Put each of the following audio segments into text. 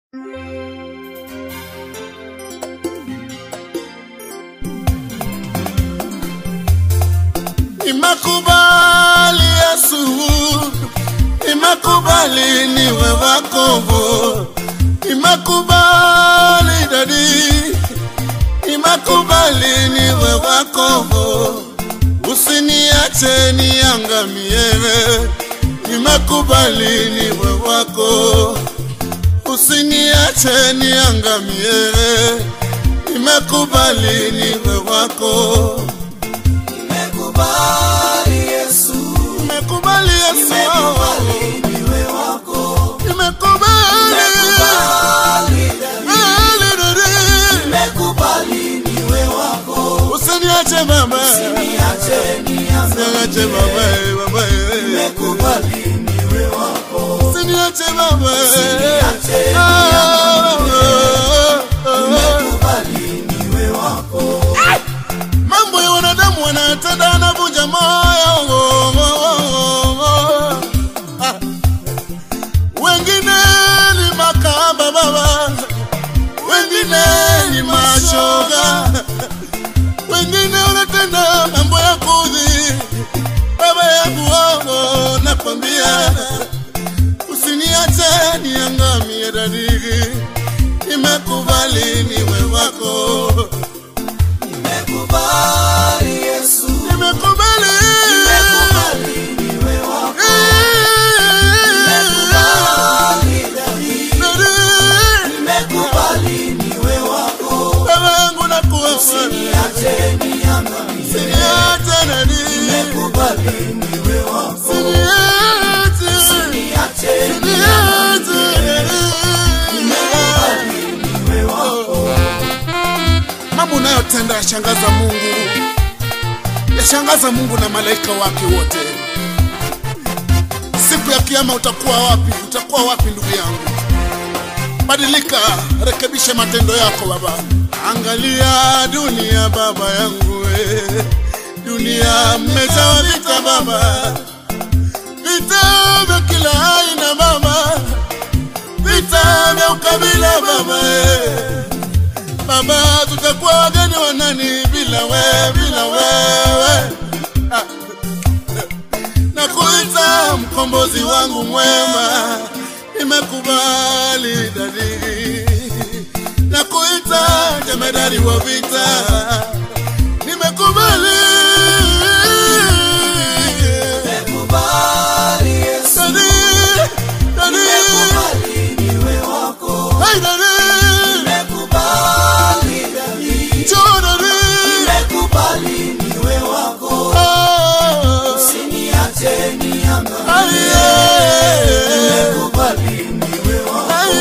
Nimekubali Yesu, nimekubali niwe wako, nimekubali dadi, nimekubali niwe wako, usiniache niangamie, nimekubali niwe wako, usiniache niangamie, nimekubali niwe wako. Nimekubali Yesu, Nimekubali Yesu, nimekubali niwe wako, nimekubali nimekubali Daudi, Ali dadi. nimekubali niwe wako, Usiniache baba, niache nianze, usiniache baba, baba, nimekubali niwe wako, usiniache baba, Usiniache Ah, ah, ah. nimekubali niwe wako, mambo ya wanadamu wanatenda anavunja moyo Ah. wengine ni makamba baba wengine ni mashoga wengine wanatenda mambo ya kudhi baba yangu wao nakwambia usiniache niangamie dadigi nimekubali niwe wako nimekubali Yesu, nimekubali nimekubali niwe wako, nimekubali Daudi, nimekubali niwe wako, baba yangu nakuomba niache niangamie, usiniache nani nimekubali niwe wako, usiniache niache mambo unayotenda yashangaza Mungu, yashangaza Mungu na malaika wake wote. Siku ya kiyama utakuwa wapi? Utakuwa wapi ndugu yangu? Badilika, rekebisha matendo yako baba. Angalia dunia baba yangu, we. dunia mmejawa vita baba, vita vya kila aina baba, vita vya ukabila baba eh. Baba, tutakuwa wageni wa nani bila wewe, bila wewe? Ah. Nakuita mkombozi wangu mwema, nimekubali dadi. Nakuita jemedari wa vita, nimekubali nimekubali Yesu, dadi, dadi, nimekubali niwe wako, hey dadi, nimekubali Daudi, njoo dadi, nimekubali niwe wako, oh, usiniache niangamie, aye. nimekubali niwe wako,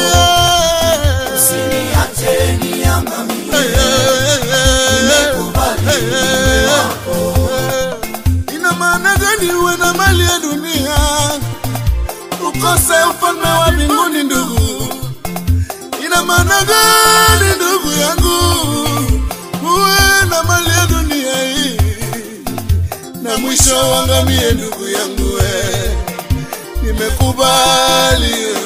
usiniache niangamie, nimekubali niwe wako, Ina maana gani uwe na mali ya dunia ukose ufalme wa mbinguni ndugu? Ina maana gani ndugu yangu uwe na mali ya dunia hii na mwisho uangamie ndugu yangu we? Nimekubali